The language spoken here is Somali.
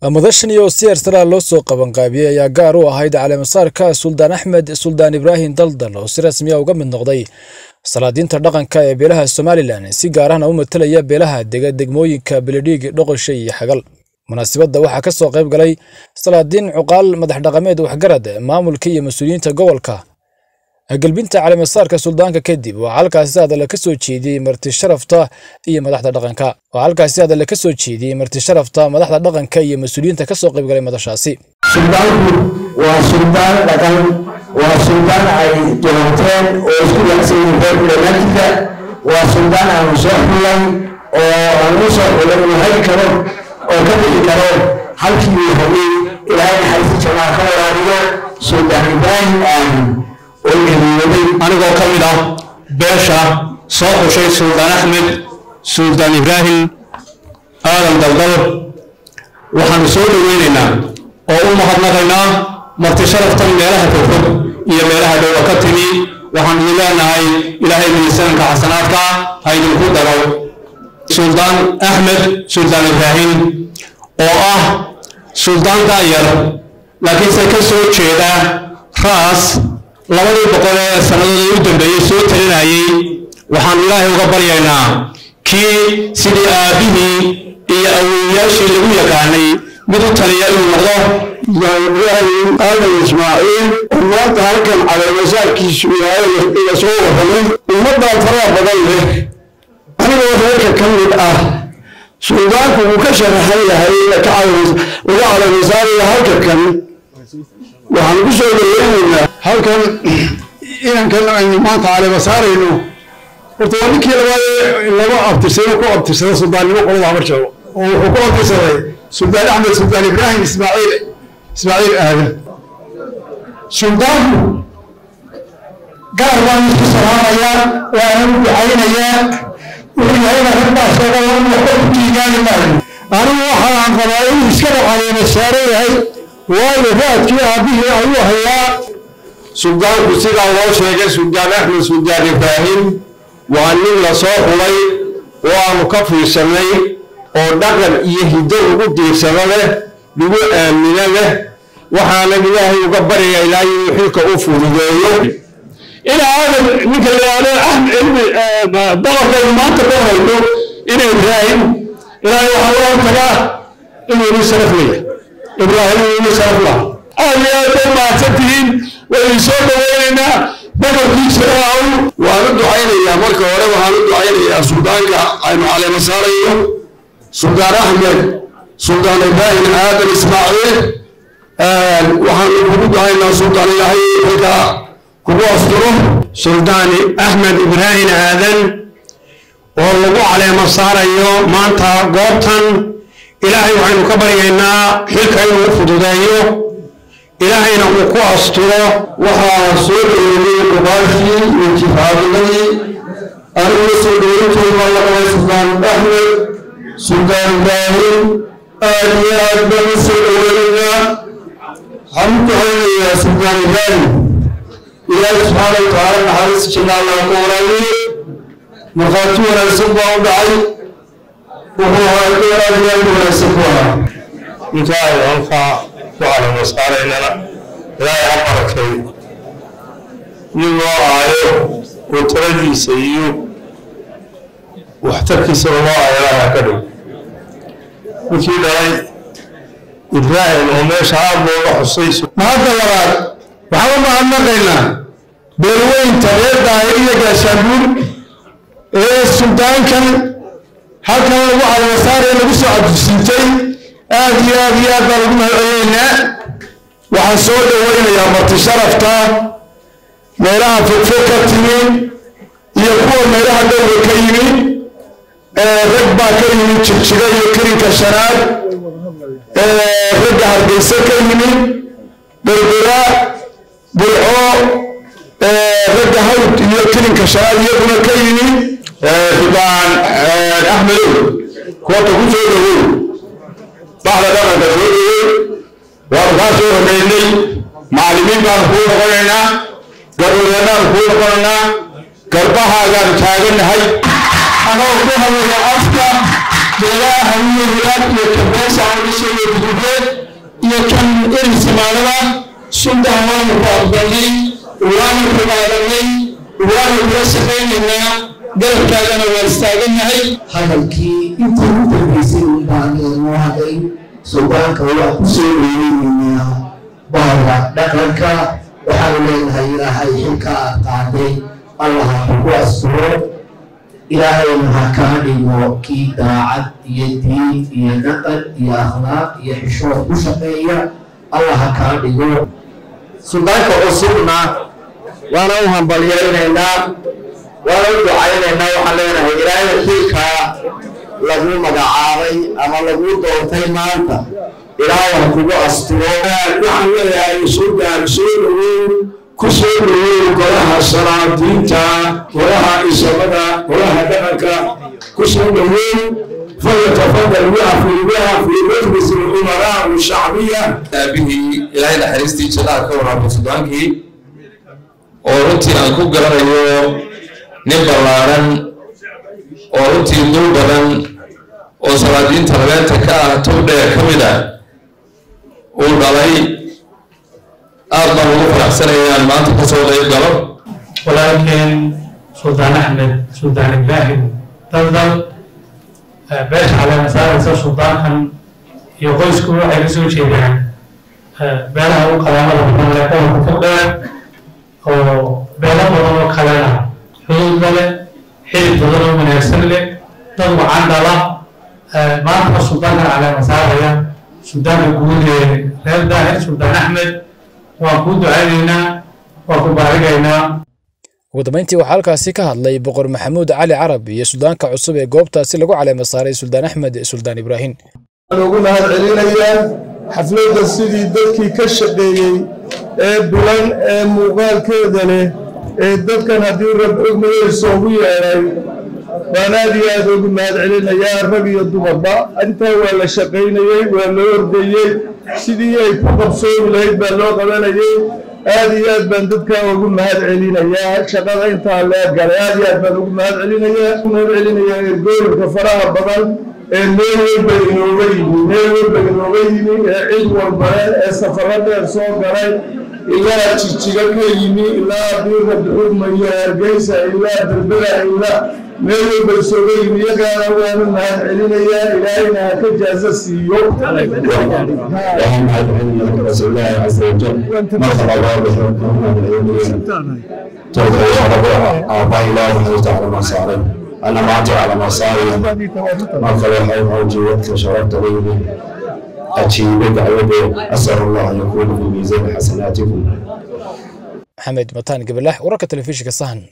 madashan iyo siyaar saraa loo soo qabanqaabiyey ayaa gaar u ahayd caleemasaarka suldaan axmed suldaan ibraahim daldal oo si rasmiya uga mid noqday salaadiinta dhaqanka ee beelaha somalilan si gaar ahna u matalaya beelaha dega degmooyinka beledhiig dhoqoshay iyo xagal munaasibadda waxaa ka soo qayb galay salaadiin cuqaal madax dhaqameed waxgarad maamulka iyo mas-uuliyiinta gobolka galbinta caleemasaarka suldaanka kadib waxaa halkaasi hadalla ka soo jeediyey marti sharafta iyo madaxda dhaqanka waxaa halkaasi hadalla ka soo jeediyey marti sharafta madaxda dhaqanka iyo mas-uuliyiinta ka soo qayb galay madashaasi suldaanku waa suldaan dhaqan waa suldaan ay doonteen oo isku wacsan yihiin reer dhammaantiisa waa suldaan aanu soo xulay oo aanu soo xulay uu hagi karo oo ka bixi karo halkii uu rabay ilaahay naxariista jamaca ka waraariyo suldaan ibraahim aamin oo geeriyooday anigoo ka mid ah beesha soo xushay suldaan axmed suldaan ibraahim aadan daldal waxaanu soo dhoweynaynaa oo u mahadnaqaynaa marti sharaftan meelaha fogfog iyo meelaha dhowba ka timi waxaan idin leenahay ilaahay miisaanka xasanaadka ha idinku daro suldaan axmed suldaan ibraahim oo ah suldaan daayar laakiinse ka soo jeeda raas labadii boqol ee sannadoodii u dambeeyey soo talinayay waxaanu ilaahay uga baryaynaa kii sidii aabbihii iyo awowyaashii lagu yaqaanay mid u taliya inuu noqdo ibraahim aadan ismaaciil oo maanta halkan caleemasaarkiisu yahay la soo warramay ummaddan faraha badan leh anigoo reerka ka mid ah suldaanku wuu ka sharaxan yahay laga caleemasaaraya halka kan waxaan ku soo dhaweynaynaa halkan inankan aynu maanta caleema saarayno horta waa ninkii labaad laba abtirsado ku abtirsada suldaannimo qolada habar jabo oo wuxuu ku abtirsaday suldaan axmed suldaan ibraahim ismaaciil ismaaciil aadan suldaanku gaar baan isku salaamayaa waana u ducaynayaa wuxuu yahayna ragbaa sheegay inuu waxba ku tiigaani maayo anigu waxaan qabaa inuu iskaba caleema saaran yahay waayo raadkii aabbihii ayuu hayaa suldaanku sidaa loo sheegay suldaan axmed suldaan ibraahim waa nin la soo xulay oo aanu ka fiirsanay oo dhaqan iyo hiddo ugu diirsado leh lagu aamino leh waxaana ilaahay uga barya ilaa inuu xilka u fududeeyo ina aadan ninka layaalo boqorkaynu maanta ka hayno ina ibraahim ilaahay waxaa loo tagaa inuu nin sharaf leeyahay ibraahim inuu nin sharaf laha aad iyo aad bay mahadsan tihiin waynu soo dhaweynaynaa boqorkiisana aw waan u ducaynayaa marka hore waxaan u ducaynayaa suldaanka aynu caleema saarayo suldaan axmed suldaan ibraahim aadan ismaaciil waxaanu kugu ducaynaa suldaan ilaahay xilka kugu asturo suldaan axmed ibraahim aadan oo lagu caleema saarayo maanta goobtan ilaahay waxaynu ka baryaynaa xilka inuu u fududeeyo ilaahayna uu ku asturo waxaa soo dhaweeyey qubaashii iyo jifaadiladii aniguna soo dhaweyntood baa la qabay suldaan axmed suldaan ibraahim aad iyo aad baan u soo dhaweynaynaa waxaan u ducaynayaa suldaan ibraahim ilaahi subxaana wa tacaala naxariis janna allah ka waraabiye markhaati wanaagsan baa u dhacay wuxuu ahaa door aad iyo aad u wanaagsan ku ahaa intaay halkaa ku caleema saaraynana ilaahay ha barakay iyagoo aayo oo taladiisa iyo waxtarkiisa loo aayo ilaahay ha ka dhow ninkii dhalay ibraahim oo meesha aad looga xusay mahadda labaad waxaan u mahadnaqaynaa beelweynta reer daahir iyo gaashaabuur ee suldaankan halkan lagu caleemasaaree lagu soo cabdisiintay aad iyo aad iyo aad baan ugu mahadcelinaynaa waxaan soo dhaweynayaa marti sharafta meelaha fogfog ka timi iyo kuwa meelaha dhowga ka yimi rag baa ka yimi jirjiga iyo kirinka shanaad ragga hargeysa ka yimi berbera burco ragga hawd iyo kirinka shanaad iyaguna ka yimi suldaan axmedow koobta ku soo dhawow baxda dhaqanka soo dhawow waanu kaa soo horeynay macallimiin baanu kuu noqonaynaa garwadeennaanu kuu noqonaynaa garbahaagaan taagannahay anoo ku hadlaya afka beelaha hawiye wilaad iyo kabeesa aan u soo gudubeen weyn soomaalida suldan waanu ku aqbalnay waanu rumaadanay waanu kula shaqaynaynaa garabkaagana waa istaagannahay hadalkii intii u dambeysay un baan noo hadlay suldaanka waa ku soo dhoweynaynaa bahda dhaqanka waxaanu leenahay ilaahay xilka aad qaaday allaha ku asturo ilaahayna ha kaa dhigo kii daacad iyo diin iyo dhaqan iyo akhlaaq iyo xishood ku shaqeeya allah ha kaa dhigo suldaanka cusubna waana u hambalyaynaynaa waana u ducaynaynaa waxaan leenahay ilaahay xilkaa lagu magacaabay ama lagu doortay maanta ilaahay kugu asturo waxaan leeyahay suldan soo dhowow ku soo dhowow golaha salaadiinta golaha isabada golaha dhaqanka ku soo dhowow falyatafadal wafdi wafdi majlis الأمراء الشعبية aabihii ilaahay naxariistii jannada ka waraabay sudaankii oo runtii aan ku garanayo nin ballaaran oo runtii dul badan oo salaadiinta labeenta ka ah tow dheer ka mid ah uu dhalay aad baan ugu faraxsanayaan maanta kasoo qayb galo walaalkeen suldaan axmed suldaan ibraahim daldal beesha caleemasaaraysa suldaankan iyo qoysku waxay kasoo jeedaan beelaha u qadaamada badan leh gobolka fogdheer oo beelo badan oo kalena xuduudda leh xilib badan oo wanaagsan leh dad wacan dhala maanta suldaankan caleemasaaraya suldaanka guud ee reer daahir suldaan axmed waan kuu ducaynaynaa waan ku baarigaynaa ugu dambeyntii waxaa halkaasi ka hadlay boqor maxamuud cali carab iyo suldaanka cusub ee goobtaasi lagu caleema saaray suldaan axmed suldaan ibraahim ugu mahad celinayaa xafladda sidii dadkii ka shaqeeyey ee bilan ee muuqaalkeeda leh ee dadkan haddii rab ogmayeyso ugu yeedhay baan aad iyo aad ugu mahad celinayaa rag iyo dumarba intaa waa la shaqaynayey waa la ordayey sidii ay ku qabsoomi lahayd baa loo qabanayey aad iyo aad baan dadkaa ugu mahad celinayaa shaqada intaa lee galay aad iyo aad baan ugu mahad celinayaa mahad celinayaa ergooyinka faraha badan ee meel walba inooga yimi meel walba inooga yimi ee cid walbale ee safaro dheer soo galay ilaa jijiga ka yimi ilaa biirka duxugmayo hargeysa ilaa berbera ilaa meel walba isooga yimi iyagaana waanu mahad celinayaa ilaahayna ha ka jaazo siiyo waxaan mahad celinaya rasuul ilaahi casa wajal marka labaad wuxuu ku mahad celinaya tolka aabbaha ilaahi naxariista calama saaray ana maanta calama saaraya marka waxay xoojiyay dadka sharafta leeyihiin ajiibe dacwade asal allah an yakuuna fi miisaan xasanaatikum maxamed mataan gabalax wararka telefishinka sahan